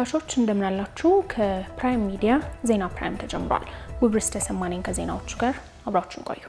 ተመልካቾች እንደምናላችሁ። ከፕራይም ሚዲያ ዜና ፕራይም ተጀምሯል። ውብርስ ተሰማነኝ ከዜናዎቹ ጋር አብራችሁን ቆዩ።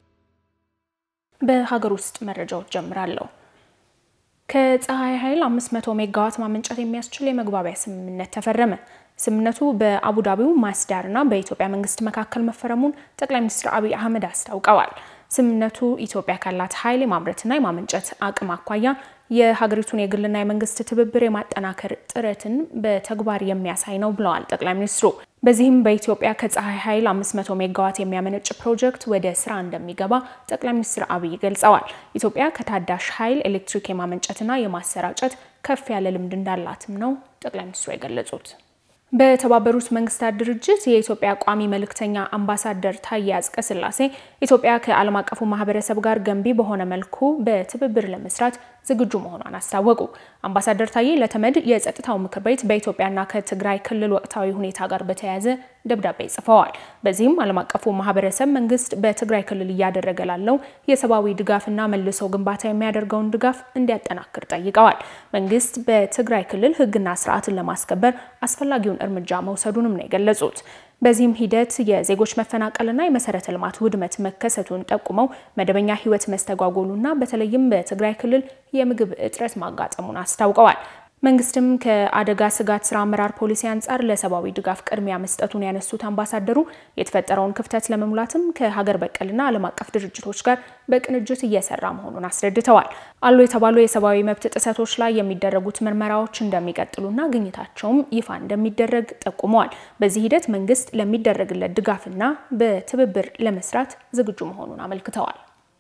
በሀገር ውስጥ መረጃዎች ጀምራለሁ። ከፀሐይ ኃይል 500 ሜጋዋት ማመንጨት የሚያስችል የመግባቢያ ስምምነት ተፈረመ። ስምምነቱ በአቡዳቢው ማስዳር እና በኢትዮጵያ መንግስት መካከል መፈረሙን ጠቅላይ ሚኒስትር አብይ አህመድ አስታውቀዋል። ስምምነቱ ኢትዮጵያ ካላት ኃይል የማምረትና የማመንጨት አቅም አኳያ የሀገሪቱን የግልና የመንግስት ትብብር የማጠናከር ጥረትን በተግባር የሚያሳይ ነው ብለዋል ጠቅላይ ሚኒስትሩ። በዚህም በኢትዮጵያ ከፀሐይ ኃይል 500 ሜጋዋት የሚያመነጭ ፕሮጀክት ወደ ስራ እንደሚገባ ጠቅላይ ሚኒስትር አብይ ገልጸዋል። ኢትዮጵያ ከታዳሽ ኃይል ኤሌክትሪክ የማመንጨትና የማሰራጨት ከፍ ያለ ልምድ እንዳላትም ነው ጠቅላይ ሚኒስትሩ የገለጹት። በተባበሩት መንግስታት ድርጅት የኢትዮጵያ ቋሚ መልእክተኛ አምባሳደር ታዬ አጽቀሥላሴ ኢትዮጵያ ከዓለም አቀፉ ማህበረሰብ ጋር ገንቢ በሆነ መልኩ በትብብር ለመስራት ዝግጁ መሆኗን አስታወቁ። አምባሳደር ታዬ ለተመድ የጸጥታው ምክር ቤት በኢትዮጵያና ከትግራይ ክልል ወቅታዊ ሁኔታ ጋር በተያያዘ ደብዳቤ ጽፈዋል። በዚህም ዓለም አቀፉ ማህበረሰብ መንግስት በትግራይ ክልል እያደረገ ላለው የሰብአዊ ድጋፍና መልሶ ግንባታ የሚያደርገውን ድጋፍ እንዲያጠናክር ጠይቀዋል። መንግስት በትግራይ ክልል ህግና ስርዓትን ለማስከበር አስፈላጊውን እርምጃ መውሰዱንም ነው የገለጹት። በዚህም ሂደት የዜጎች መፈናቀልና የመሰረተ ልማት ውድመት መከሰቱን ጠቁመው መደበኛ ህይወት መስተጓጎሉና በተለይም በትግራይ ክልል የምግብ እጥረት ማጋጠሙን አስታውቀዋል። መንግስትም ከአደጋ ስጋት ስራ አመራር ፖሊሲ አንጻር ለሰብአዊ ድጋፍ ቅድሚያ መስጠቱን ያነሱት አምባሳደሩ የተፈጠረውን ክፍተት ለመሙላትም ከሀገር በቀልና ዓለም አቀፍ ድርጅቶች ጋር በቅንጅት እየሰራ መሆኑን አስረድተዋል። አሉ የተባሉ የሰብአዊ መብት ጥሰቶች ላይ የሚደረጉት ምርመራዎች እንደሚቀጥሉና ግኝታቸውም ይፋ እንደሚደረግ ጠቁመዋል። በዚህ ሂደት መንግስት ለሚደረግለት ድጋፍና በትብብር ለመስራት ዝግጁ መሆኑን አመልክተዋል።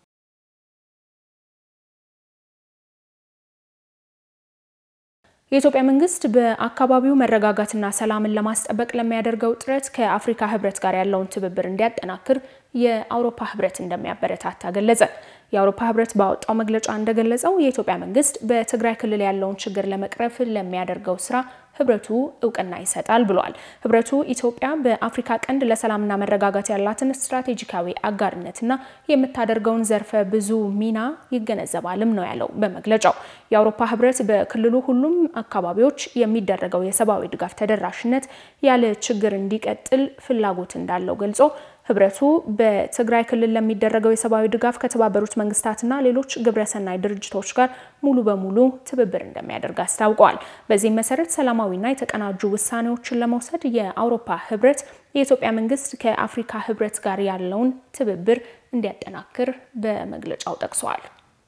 የኢትዮጵያ መንግስት በአካባቢው መረጋጋትና ሰላምን ለማስጠበቅ ለሚያደርገው ጥረት ከአፍሪካ ህብረት ጋር ያለውን ትብብር እንዲያጠናክር የአውሮፓ ህብረት እንደሚያበረታታ ገለጸ። የአውሮፓ ህብረት ባወጣው መግለጫ እንደገለጸው የኢትዮጵያ መንግስት በትግራይ ክልል ያለውን ችግር ለመቅረፍ ለሚያደርገው ስራ ህብረቱ እውቅና ይሰጣል ብሏል። ህብረቱ ኢትዮጵያ በአፍሪካ ቀንድ ለሰላምና መረጋጋት ያላትን ስትራቴጂካዊ አጋርነትና የምታደርገውን ዘርፈ ብዙ ሚና ይገነዘባልም ነው ያለው በመግለጫው። የአውሮፓ ህብረት በክልሉ ሁሉም አካባቢዎች የሚደረገው የሰብአዊ ድጋፍ ተደራሽነት ያለ ችግር እንዲቀጥል ፍላጎት እንዳለው ገልጾ ህብረቱ በትግራይ ክልል ለሚደረገው የሰብአዊ ድጋፍ ከተባበሩት መንግስታትና ሌሎች ግብረሰናይ ድርጅቶች ጋር ሙሉ በሙሉ ትብብር እንደሚያደርግ አስታውቀዋል። በዚህም መሰረት ሰላማዊና የተቀናጁ ውሳኔዎችን ለመውሰድ የአውሮፓ ህብረት የኢትዮጵያ መንግስት ከአፍሪካ ህብረት ጋር ያለውን ትብብር እንዲያጠናክር በመግለጫው ጠቅሰዋል።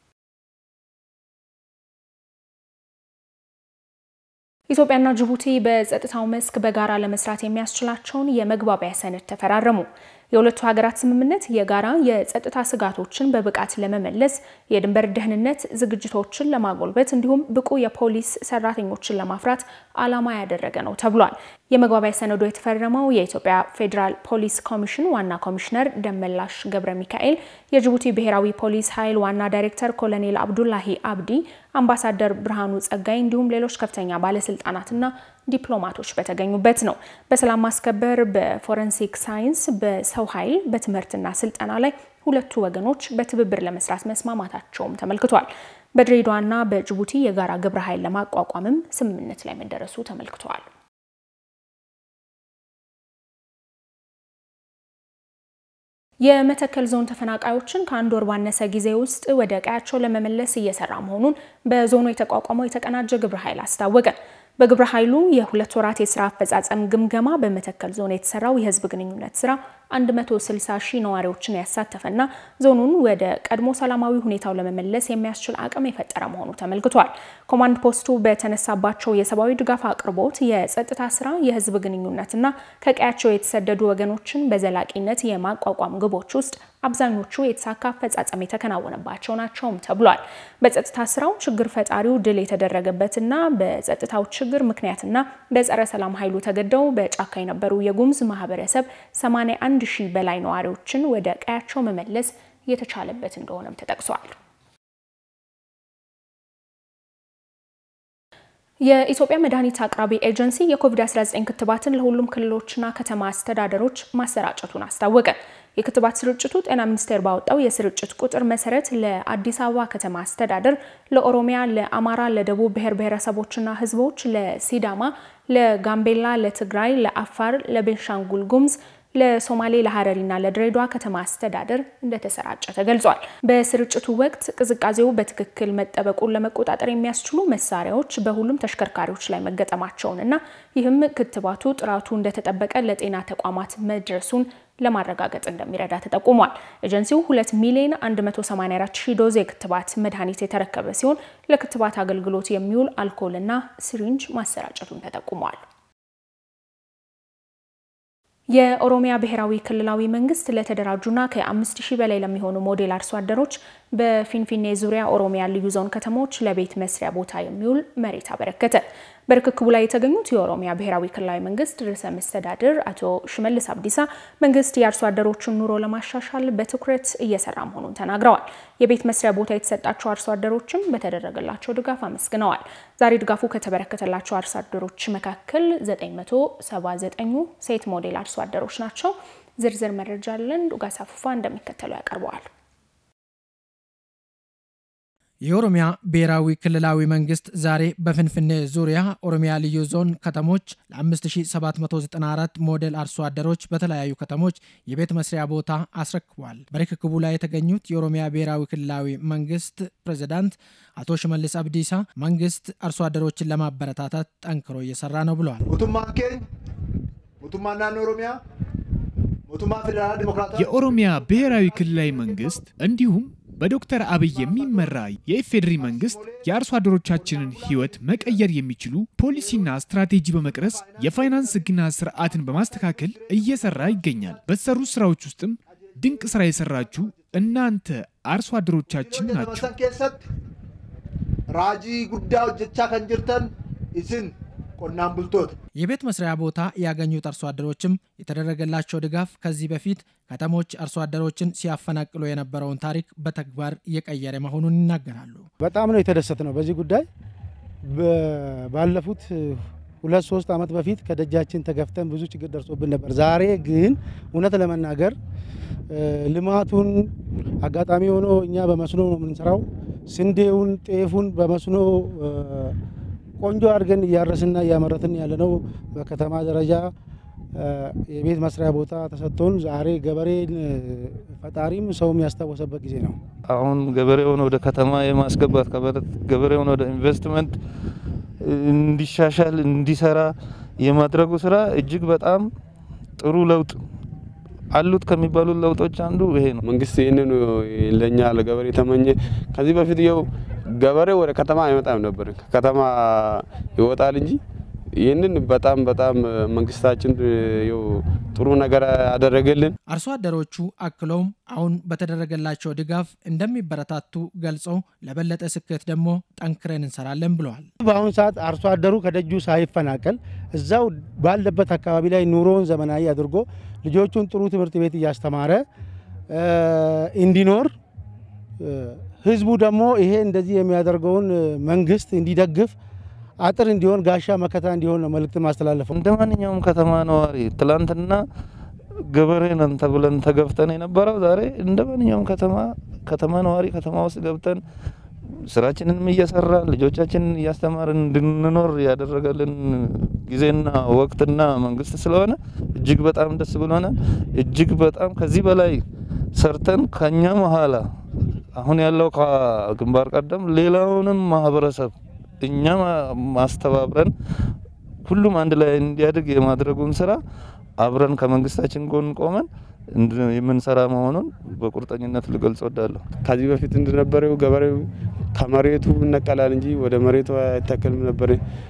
ኢትዮጵያና ጅቡቲ በጸጥታው መስክ በጋራ ለመስራት የሚያስችላቸውን የመግባቢያ ሰነድ ተፈራረሙ። የሁለቱ ሀገራት ስምምነት የጋራ የጸጥታ ስጋቶችን በብቃት ለመመለስ፣ የድንበር ደህንነት ዝግጅቶችን ለማጎልበት እንዲሁም ብቁ የፖሊስ ሰራተኞችን ለማፍራት ዓላማ ያደረገ ነው ተብሏል። የመግባቢያ ሰነዱ የተፈረመው የኢትዮጵያ ፌዴራል ፖሊስ ኮሚሽን ዋና ኮሚሽነር ደመላሽ ገብረ ሚካኤል፣ የጅቡቲ ብሔራዊ ፖሊስ ኃይል ዋና ዳይሬክተር ኮሎኔል አብዱላሂ አብዲ፣ አምባሳደር ብርሃኑ ጸጋይ እንዲሁም ሌሎች ከፍተኛ ባለስልጣናትና ዲፕሎማቶች በተገኙበት ነው። በሰላም ማስከበር፣ በፎረንሲክ ሳይንስ፣ በሰው ኃይል፣ በትምህርትና ስልጠና ላይ ሁለቱ ወገኖች በትብብር ለመስራት መስማማታቸውም ተመልክቷል። በድሬዳዋና በጅቡቲ የጋራ ግብረ ኃይል ለማቋቋምም ስምምነት ላይ መደረሱ ተመልክቷል። የመተከል ዞን ተፈናቃዮችን ከአንድ ወር ባነሰ ጊዜ ውስጥ ወደ ቀያቸው ለመመለስ እየሰራ መሆኑን በዞኑ የተቋቋመው የተቀናጀ ግብረ ኃይል አስታወቀ። በግብረ ኃይሉ የሁለት ወራት የስራ አፈጻጸም ግምገማ በመተከል ዞን የተሰራው የህዝብ ግንኙነት ስራ 160 ሺህ ነዋሪዎችን ያሳተፈና ዞኑን ወደ ቀድሞ ሰላማዊ ሁኔታው ለመመለስ የሚያስችል አቅም የፈጠረ መሆኑ ተመልክቷል። ኮማንድ ፖስቱ በተነሳባቸው የሰብአዊ ድጋፍ አቅርቦት፣ የጸጥታ ስራ፣ የህዝብ ግንኙነትና ከቀያቸው የተሰደዱ ወገኖችን በዘላቂነት የማቋቋም ግቦች ውስጥ አብዛኞቹ የተሳካ አፈጻጸም የተከናወነባቸው ናቸውም ተብሏል። በጸጥታ ስራው ችግር ፈጣሪው ድል የተደረገበትና በጸጥታው ችግር ምክንያትና በጸረ ሰላም ኃይሉ ተገደው በጫካ የነበሩ የጉሙዝ ማህበረሰብ 81 ሺህ በላይ ነዋሪዎችን ወደ ቀያቸው መመለስ የተቻለበት እንደሆነም ተጠቅሷል። የኢትዮጵያ መድኃኒት አቅራቢ ኤጀንሲ የኮቪድ-19 ክትባትን ለሁሉም ክልሎችና ከተማ አስተዳደሮች ማሰራጨቱን አስታወቀ። የክትባት ስርጭቱ ጤና ሚኒስቴር ባወጣው የስርጭት ቁጥር መሰረት ለአዲስ አበባ ከተማ አስተዳደር፣ ለኦሮሚያ፣ ለአማራ፣ ለደቡብ ብሔር ብሔረሰቦችና ሕዝቦች፣ ለሲዳማ፣ ለጋምቤላ፣ ለትግራይ፣ ለአፋር፣ ለቤንሻንጉል ጉሙዝ ለሶማሌ ለሀረሪና ለድሬዳዋ ከተማ አስተዳደር እንደተሰራጨ ተገልጿል። በስርጭቱ ወቅት ቅዝቃዜው በትክክል መጠበቁን ለመቆጣጠር የሚያስችሉ መሳሪያዎች በሁሉም ተሽከርካሪዎች ላይ መገጠማቸውን እና ይህም ክትባቱ ጥራቱ እንደተጠበቀ ለጤና ተቋማት መድረሱን ለማረጋገጥ እንደሚረዳ ተጠቁሟል። ኤጀንሲው 2 ሚሊዮን 184 ሺህ ዶዝ የክትባት መድኃኒት የተረከበ ሲሆን ለክትባት አገልግሎት የሚውል አልኮልና ሲሪንጅ ማሰራጨቱን ተጠቁሟል። የኦሮሚያ ብሔራዊ ክልላዊ መንግስት ለተደራጁና ከአምስት ሺህ በላይ ለሚሆኑ ሞዴል አርሶ አደሮች በፊንፊኔ ዙሪያ ኦሮሚያ ልዩ ዞን ከተሞች ለቤት መስሪያ ቦታ የሚውል መሬት አበረከተ። በርክክቡ ላይ የተገኙት የኦሮሚያ ብሔራዊ ክልላዊ መንግስት ርዕሰ መስተዳድር አቶ ሽመልስ አብዲሳ መንግስት የአርሶ አደሮችን ኑሮ ለማሻሻል በትኩረት እየሰራ መሆኑን ተናግረዋል። የቤት መስሪያ ቦታ የተሰጣቸው አርሶ አደሮችም በተደረገላቸው ድጋፍ አመስግነዋል። ዛሬ ድጋፉ ከተበረከተላቸው አርሶ አደሮች መካከል 979ኙ ሴት ሞዴል አርሶ አደሮች ናቸው። ዝርዝር መረጃ አለን። ዱጋሳ ፉፋ እንደሚከተለው ያቀርበዋል። የኦሮሚያ ብሔራዊ ክልላዊ መንግስት ዛሬ በፍንፍኔ ዙሪያ ኦሮሚያ ልዩ ዞን ከተሞች ለ5794 ሞዴል አርሶ አደሮች በተለያዩ ከተሞች የቤት መስሪያ ቦታ አስረክቧል። በርክክቡ ላይ የተገኙት የኦሮሚያ ብሔራዊ ክልላዊ መንግስት ፕሬዚዳንት አቶ ሽመልስ አብዲሳ መንግስት አርሶ አደሮችን ለማበረታታት ጠንክሮ እየሰራ ነው ብለዋል። ሞቱማን ኬኝ ሞቱማ ናኖ ኦሮሚያ ሞቱማ ፌዴራል ዲሞክራታ የኦሮሚያ ብሔራዊ ክልላዊ መንግስት እንዲሁም በዶክተር አብይ የሚመራ የኢፌዴሪ መንግስት የአርሶ አደሮቻችንን ህይወት መቀየር የሚችሉ ፖሊሲና ስትራቴጂ በመቅረጽ የፋይናንስ ህግና ስርዓትን በማስተካከል እየሰራ ይገኛል። በተሰሩ ስራዎች ውስጥም ድንቅ ስራ የሰራችሁ እናንተ አርሶ አደሮቻችን ናችሁ። መሰን ኬሰት ራጂ ጉዳ ሆጀቻ ከን ጅርተን ኢስን ቆናን ቡልቶት የቤት መስሪያ ቦታ ያገኙት አርሶ አደሮችም የተደረገላቸው ድጋፍ ከዚህ በፊት ከተሞች አርሶ አደሮችን ሲያፈናቅሉ የነበረውን ታሪክ በተግባር እየቀየረ መሆኑን ይናገራሉ። በጣም ነው የተደሰት ነው በዚህ ጉዳይ ባለፉት ሁለት ሶስት ዓመት በፊት ከደጃችን ተገፍተን ብዙ ችግር ደርሶብን ነበር። ዛሬ ግን እውነት ለመናገር ልማቱን አጋጣሚ ሆኖ እኛ በመስኖ ነው የምንሰራው። ስንዴውን፣ ጤፉን በመስኖ ቆንጆ አድርገን እያረስና እያመረትን ያለነው በከተማ ደረጃ የቤት መስሪያ ቦታ ተሰጥቶን ዛሬ ገበሬን ፈጣሪም ሰውም ያስታወሰበት ጊዜ ነው። አሁን ገበሬውን ወደ ከተማ የማስገባት ገበሬውን ወደ ኢንቨስትመንት እንዲሻሻል እንዲሰራ የማድረጉ ስራ እጅግ በጣም ጥሩ ለውጥ አሉት ከሚባሉ ለውጦች አንዱ ይሄ ነው። መንግስት ይህንን ለእኛ ለገበሬ ተመኘ። ከዚህ በፊት የው ገበሬ ወደ ከተማ አይመጣም ነበር፣ ከከተማ ይወጣል እንጂ ይህንን በጣም በጣም መንግስታችን ው ጥሩ ነገር ያደረገልን። አርሶ አደሮቹ አክለውም አሁን በተደረገላቸው ድጋፍ እንደሚበረታቱ ገልጸው ለበለጠ ስኬት ደግሞ ጠንክረን እንሰራለን ብለዋል። በአሁኑ ሰዓት አርሶ አደሩ ከደጁ ሳይፈናቀል እዛው ባለበት አካባቢ ላይ ኑሮውን ዘመናዊ አድርጎ ልጆቹን ጥሩ ትምህርት ቤት እያስተማረ እንዲኖር ህዝቡ ደግሞ ይሄ እንደዚህ የሚያደርገውን መንግስት እንዲደግፍ አጥር እንዲሆን ጋሻ መከታ እንዲሆን ነው መልእክት ማስተላለፈው። እንደ ማንኛውም ከተማ ነዋሪ ትላንትና ገበሬ ነን ተብለን ተገፍተን የነበረው ዛሬ እንደ ማንኛውም ከተማ ከተማ ነዋሪ ከተማ ውስጥ ገብተን ስራችንንም እየሰራን ልጆቻችንን እያስተማርን እንድንኖር ያደረገልን ጊዜና ወቅትና መንግስት ስለሆነ እጅግ በጣም ደስ ብሎናል። እጅግ በጣም ከዚህ በላይ ሰርተን ከኛ መሀላ አሁን ያለው ከግንባር ቀደም ሌላውንም ማህበረሰብ እኛ ማስተባብረን ሁሉም አንድ ላይ እንዲያድግ የማድረጉን ስራ አብረን ከመንግስታችን ጎን ቆመን የምንሰራ መሆኑን በቁርጠኝነት ልገልጽ ወዳለሁ። ከዚህ በፊት እንደነበረው ገበሬው ከመሬቱ ይነቀላል እንጂ ወደ መሬቱ አይተከልም ነበር።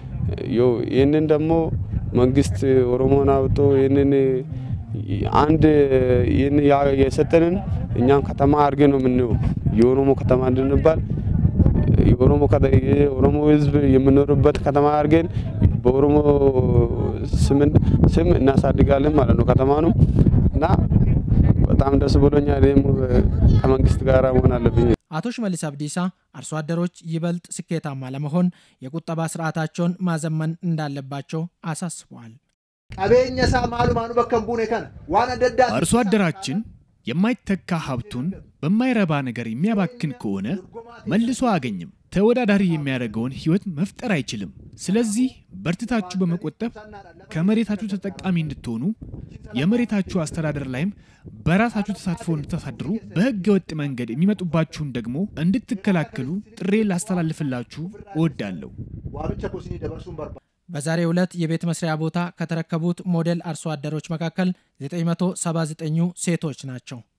ይህንን ደግሞ መንግስት ኦሮሞን አውጦ ይህንን አንድ የሰጠንን እኛም ከተማ አድርገ ነው የምንው የኦሮሞ ከተማ እንድንባል የኦሮሞ ህዝብ የምኖርበት ከተማ አድርገን በኦሮሞ ስም እናሳድጋለን ማለት ነው ከተማ ነው እና በጣም ደስ ብሎኛል። ከመንግስት ጋር መሆን አለብኝ። አቶ ሽመልስ አብዲሳ አርሶ አደሮች ይበልጥ ስኬታማ ለመሆን የቁጠባ ስርዓታቸውን ማዘመን እንዳለባቸው አሳስበዋል። ቀቤኘ ሳ ማሉ ማኑ በከን ቡኔ ከነ ዋን አደዳ አርሶ አደራችን የማይተካ ሀብቱን በማይረባ ነገር የሚያባክን ከሆነ መልሶ አያገኝም። ተወዳዳሪ የሚያደርገውን ህይወት መፍጠር አይችልም። ስለዚህ በርትታችሁ በመቆጠብ ከመሬታችሁ ተጠቃሚ እንድትሆኑ የመሬታችሁ አስተዳደር ላይም በራሳችሁ ተሳትፎ እንድታሳድሩ በሕገ ወጥ መንገድ የሚመጡባችሁን ደግሞ እንድትከላከሉ ጥሬ ላስተላልፍላችሁ እወዳለሁ። ዋምቻ ኮሲኒ ደበርሱን በርባ በዛሬው ዕለት የቤት መስሪያ ቦታ ከተረከቡት ሞዴል አርሶ አደሮች መካከል 979ኙ ሴቶች ናቸው።